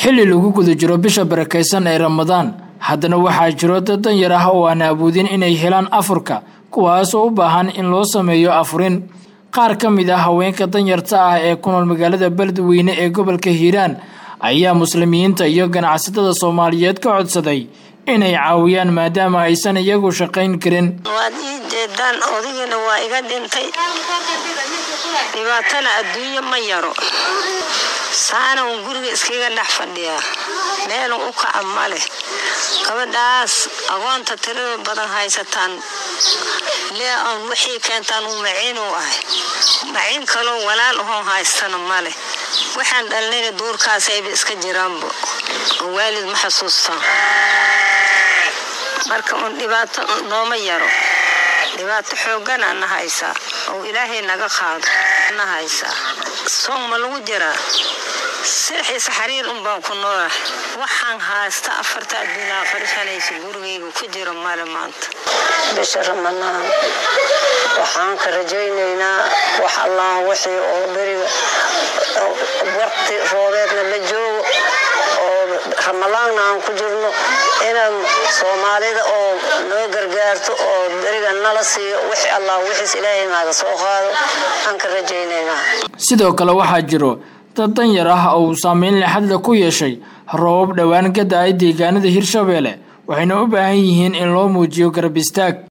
xilli lagu guda jiro bisha barakaysan ee ramadaan haddana waxaa jiro dad danyar ah oo aan awoodin inay helaan afurka kuwaas oo u baahan in loo sameeyo afurin qaar ka mid ah haweenka danyarta ah ee ku nool magaalada beledweyne ee gobolka hiiraan ayaa muslimiinta iyo ganacsatada soomaaliyeed ka codsaday inay caawiyaan maadaama aysan iyagu shaqayn karin waad ii jeedaan odagiina waa iga dhintay dhibaatana adduunyo ma yaro saana uun guriga iskaga dhex fadhiyaa meelun u kaca ma leh gabadhaas agoonta tirada badan haysataan lee aan wixii keentaan uu maciin u ahay maciin kaloo walaal ahoon haystana ma leh waxaan dhalnayna duurkaasayba iska jiraanba oo waalid ma xasuustaan marka uun dhibaato nooma yaro dhibaato xoogana na haysaa oo ilaahay naga qaado na haysaa soon ma lagu jiraa sirxiisa xariir un baan ku noolah waxaan haysta afarta adduunaa farishanaysa gurigayga ku jiro male maanta bisha ramadaan waxaan ka rajaynaynaa wax allah wixii oo beriga waqti roobeedna la joogo oo ramadaanna aan ku jirno inaan soomaalida oo noo gargaarto oo beriga nala siiyo wixii allah wixiis ilaahay naaga soo qaado aan ka rajaynaynaa sidoo kale waxaa jiro dad danyar ah oo uu saameyn lexadla ku yeeshay roobab dhowaan ka da-ay deegaanada hirshabeelle waxayna u baahan yihiin in loo muujiyo garab istaag